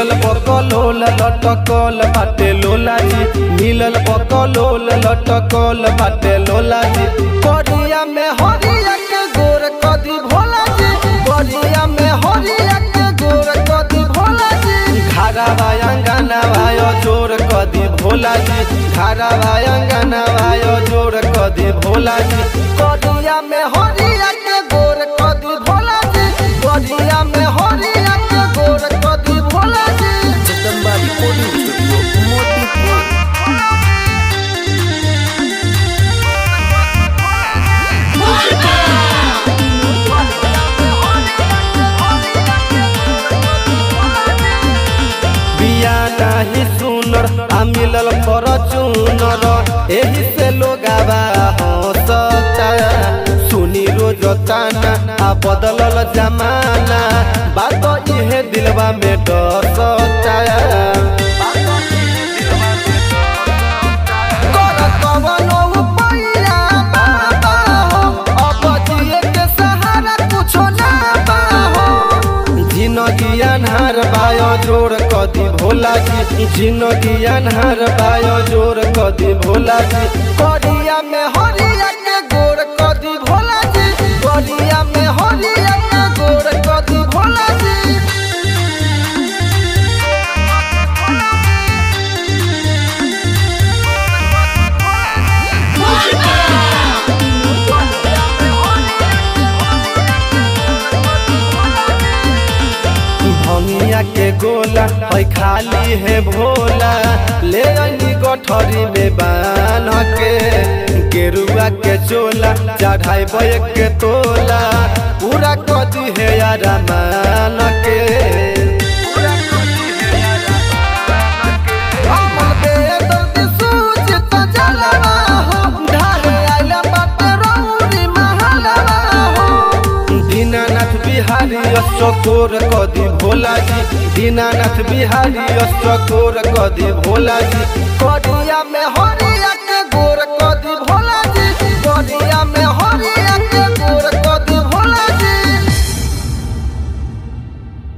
मिलल बकलोल लटकल बाटे लोला जी मिलल बकलोल लटकल बाटे लोला जी करिया में हरिया के गोर कदी भोला जी करिया में हरिया के गोर कदी भोला जी घारा वायंगना वायो जोर कदी भोला जी घारा वायंगना वायो जोर कदी भोला जी करिया में हरिया के गोर कदी भोला जी करिया में हरिया के गोर कदी भोला जी जगदम्बा रिकॉर्डिंग स्टूडियो मोतीपुर बिया नाही सुनर आ मिलल पर चुनर एही से लोगावा हंसता सुनी रोज ताना आ बदलल जमाना बात इहे दिलवा में डसता कर कवनो उपाया बाबा हो, अब जिए के सहारा कुछो ना बा हो। जिनगी अनहार बायो जोर कदी भोला जी जिनगी अनहार बायो जोर कदी भोला जी करिया में हरिया के गोर कदी भोला जी करिया में हरिया के गोर कदी भोला जी भंगिया के गोला है खाली है भोला ले अनी गठरी में बान के गेरुआ के चोला चढ़ाई बैक के तोला पूरा कदी है यार मान के अमल बेदर्द सूझत जलवा हो, ढाले आइल बाटे रौरी महलवा हो। दीनानाथ बिहारी अशोकोर कदी भोला जी दीनानाथ बिहारी अशोकोर कदी भोला जी करिया में हो